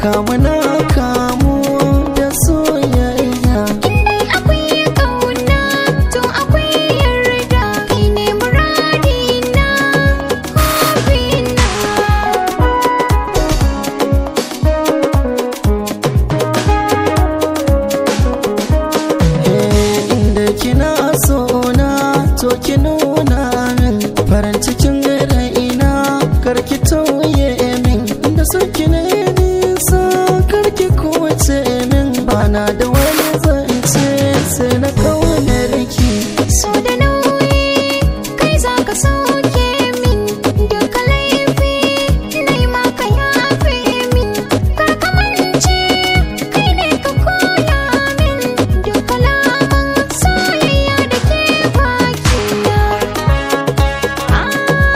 kamu na kamu da soyayya Indai akwai ƙauna to akwai yarda kai ne muradina hobina Eh, inda kina so na to ki nuna min farin cikin raina karki tauye min da so ki ne nisa karki kuwace min bana da wani zance sai na kaunar ki So da nauyi kai za ka sauke min duka laifi nai ma ka yafe min kar ka mance kai ne ka koya min duka lamun soyayya da ke bakina ah,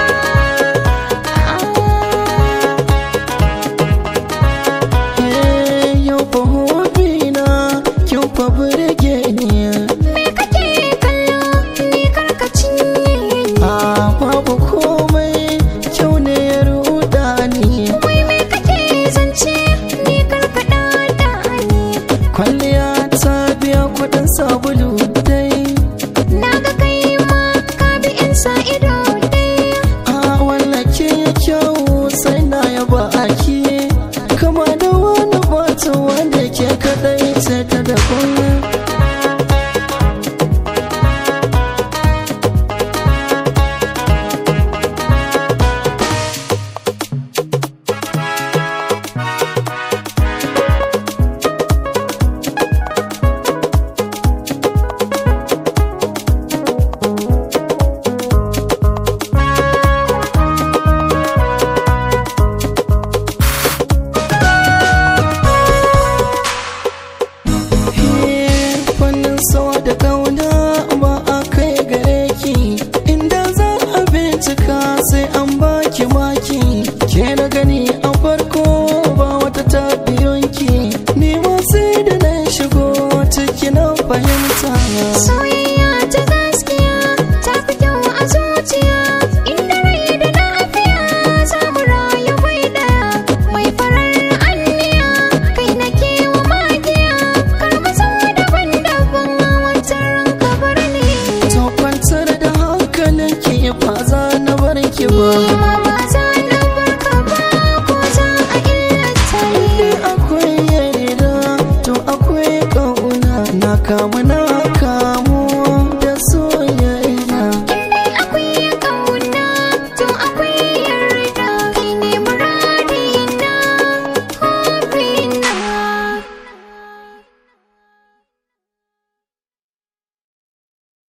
ah. Eh, yau fa hobina kin fa burge ni Me kake kallo ni kar ka cinye ni a babu komai kyau ne ya ruda ni Wai me kake zance ni kar ka dada ni kwalliya ta biya kudin sabulu dai Na ga kai ma ka bi in sa ido dai a wallake kyau sai na yaba aki kama da wani bata wanda ke kadai sai ta daban fannin so da kauna ba a kai gare ki inda za a bincika sai an baki maki ke na gani a farko ba wata tabiyonki ni ma sai da na shigo ciki na fahimta Soyayya ta gaskiya ta fi kyau a zuciya Inda rai da lafiya za mu rayu bai daya Mai farar anniya kai na kewa magiya Kar mu zama daban-daban wancan ranka bar ni to kwantar da hankalinki ba za na bar ki ba Ma ba za na barka ba ko za a illata ni akwai yarda to akwai kauna na kamu na